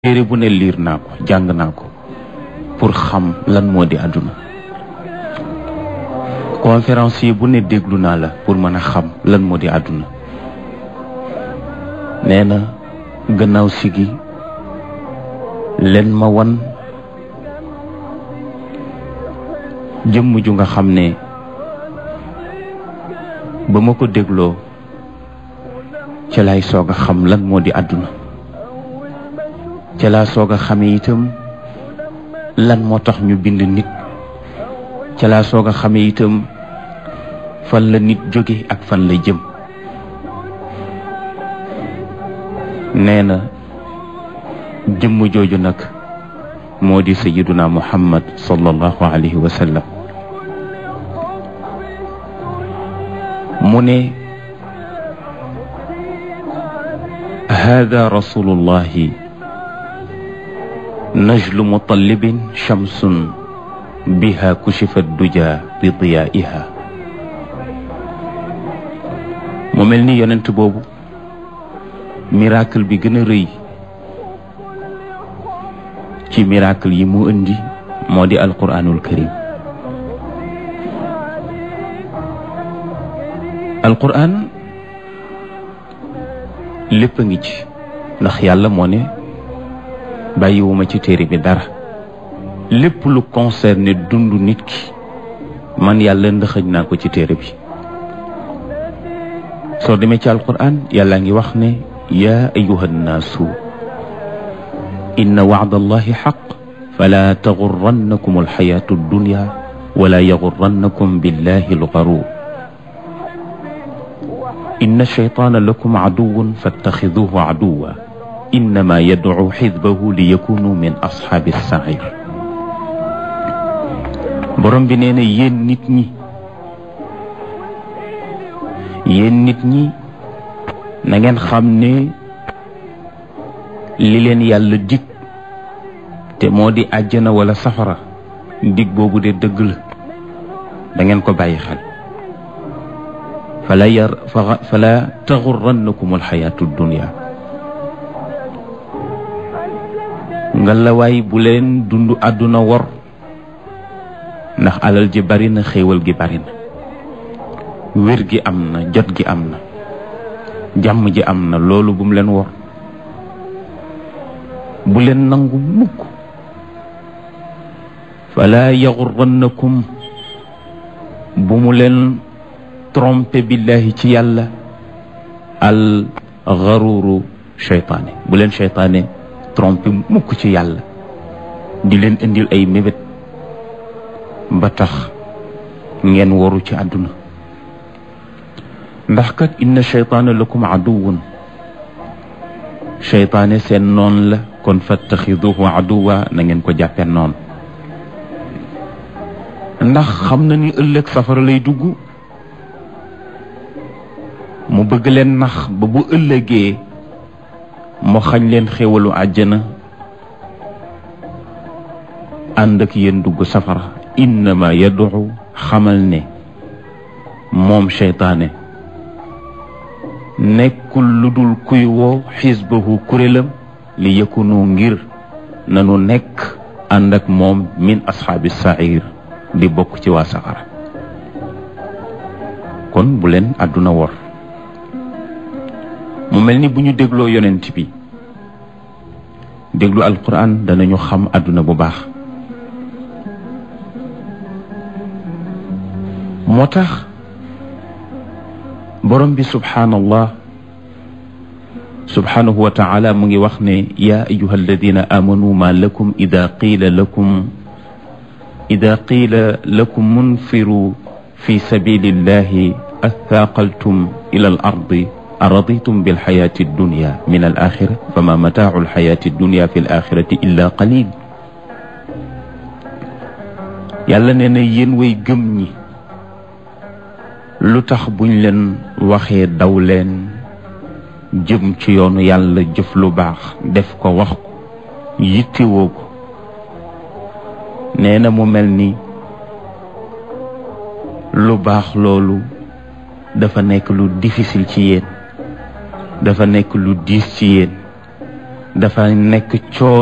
téere bu ne liir naa ko jàng naa ko pour xam lan moo di àdduna conférencier bu ne déglu naa la pour mën a xam lan moo di àdduna nee na gannaaw sigi leen ma wan jëmm ju nga xam ne ba ma ko dégloo ca lay soog a xam lan moo di àdduna ca laa soog a xamee itam lan moo tax ñu bind nit ca laa soog a xamee itam fan la nit jóge ak fan la jëm nee na jëmm jooju nag moo di sayiduna muhammad sallallahu alayhi wa sallam mu ne hada rasulullahi najlu mutallibin shamsun biha kushifa duja bi diyaiha mu mel ni yonent boobu miracle bi gën a rëy ci miracle yi mu indi moo di alquranul karim alquran lépp a ngi ci ndax yàlla moo ne bàyyiwuma ci téere bi dara lépp lu concerné dundu nit ki man yàlla ndëxëj naa ko ci téere bi soo demee ci alquran yàlla ngi wax ne yaa ayuha nnaasu inna wacda allahi xaq fala taxurrannakum alxayaatu addunya wala yaxurrannakum billahi algaruur inna alcheytaana lakum caduwun fattaxiduhu caduwa innama yadcu xisbahu li yakunu min asxaabi sair borom bi nee na yéen nit ñi yéen nit ñi na ngeen xam ne li leen yàlla dig te moo di àjjana wala safara dig boobu de dëgg la da ngeen ko bàyyi xel fala yar fala taxurrannakum alxayaatu dunia nga la waay bu leen dund àdduna wor ndax alal ji bari na xéewal gi bari na wér gi am na jot gi am na jàmm ji am na loolu bu mu leen wor bu leen nangu mukk fala yaxurrannakum bu mu leen trompe billahi ci yàlla al garuru cheytaane bu leen cheytaane trompe mukk ci yàlla di leen indil ay mébét ba tax ngeen waru ci àdduna ndax kat inna cheytaana lakum aduwun cheytaane seen noon la kon fattaxiduhu aduwa na ngeen ko jàppee noon ndax xam na ni ëllëg safara lay dugg mu bëgg leen nax ba bu ëllëgee mu xañ leen xéwalu àjjana ànd ak yéen dugg safara innama yaduxu xamal ne moom cheytaane nekkul lu dul kuy woo xisbahu kurélam li yëkkunu ngir nanu nekk ànd ak moom min asxaabi sair di bokk ci waa safara kon bu leen àdduna wor mu mel ni bu ñu dégloo yonent bi déglu alquran danañu xam àdduna bu baax moo tax borom bi subhaanallah subhaanahu wa taala mu ngi wax ne yaa ayuha alladina amanu ma lakum ida qiila lakum ida qiila lakum munfiru fi sabilillahi athaaqaltum ila al ardi araditum bilxayaati addunya min al axira fama mataacu alxayaati addunya fi l axirati illa qalil yàlla nee na yéen way gëm ñi lu tax buñ leen waxee daw leen jëm ci yoonu yàlla jëf lu baax def ko wax ko yittewoo ko nee na mu mel ni lu baax loolu dafa nekk lu difficile ci yéen dafa nekk lu diis ci yéen dafa nekk coo